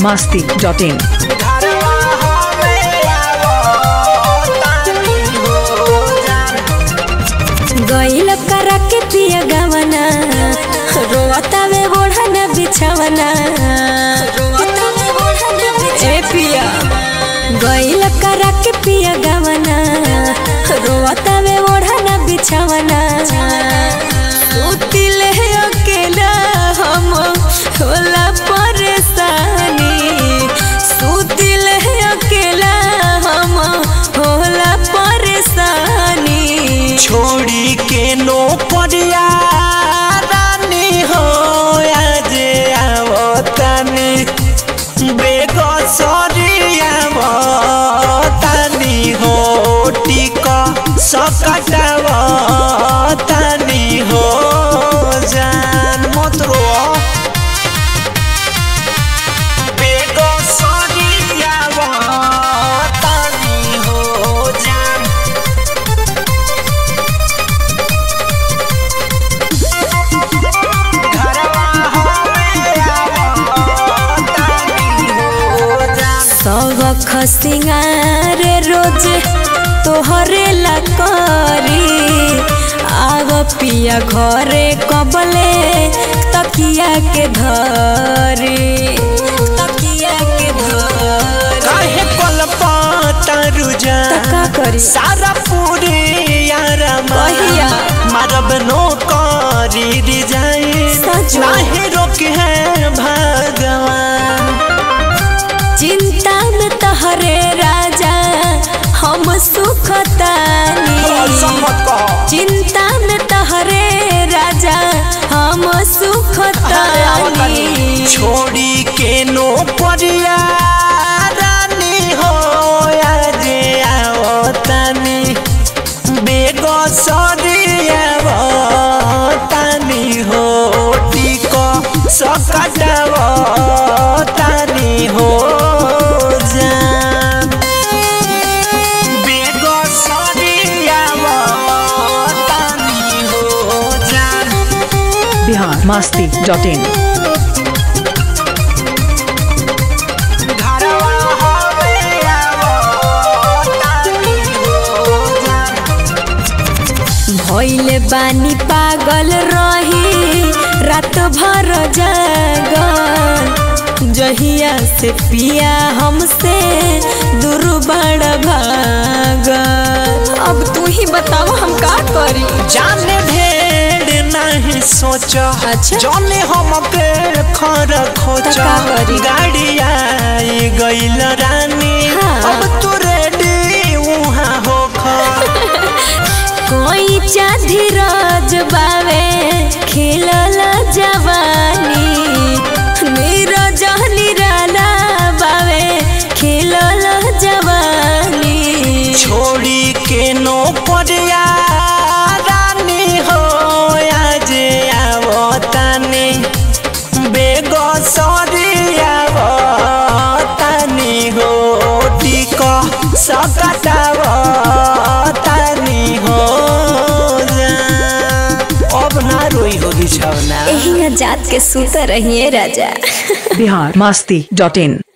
masti.in. गईल करा के पिया गवना रोता में ओढ़ना बिछवना ए पिया गईल करा के पिया गवना रोता में ओढ़ना बिछवना सुतिले अकेला हम होला परेशानी सुतिले अकेला हम होला परेशानी छोड़ी के नो परिया रानी हो आज आवतानी बेग सरिया आवतानी हो टिक सकटाव तानी हो जान मत रो बेग सरिया आवतानी हो जान घरवा हमें आवतानी हो जान सब खसिंगार रोज तोहरे ला करी आव पिया घरे कबले तकिया के धरी तकिया के धरी काहे कलपता रुजा त का करी सारा पूरी यारमा कहिया? मारब नो करी रिजाई सजो। नाही रोक है भगवान चिंता में तहरे राजा हम सुखतानी चिंता में तहरे राजा हम सुखतानी छोड़ी के नो परिया रानी हो आज आवतानी बेग सरिया आवतानी हो टिक सकटाव तानी हो जान बेग सरिया आवतानी हो जान Bihar masti.in. घरवा हमें आवतानी हो जान भइले बानी पागल रही रात भर जागल जहिया से पिया हमसे दूर बड़ भागल अब तू ही बताओ हम का करी जाने ढेर नहीं सोच अच्छा। जाने हम के खर खोच त का करी? गाड़ी आई गइल रानी हाँ। अब तू रेडी उहाँ हो कोई धीरज बावे खिलल जवानी नीरज निराला बावे खिलल जवानी छोड़ी के नो परिया रानी हो आज आवतानी बेग सरिया आवतानी हो टिक सकटाव तानी हो जान। अब ना रोई हो बिछौना एहिंगा जात के सुत रहिए राजा Bihar masti.in.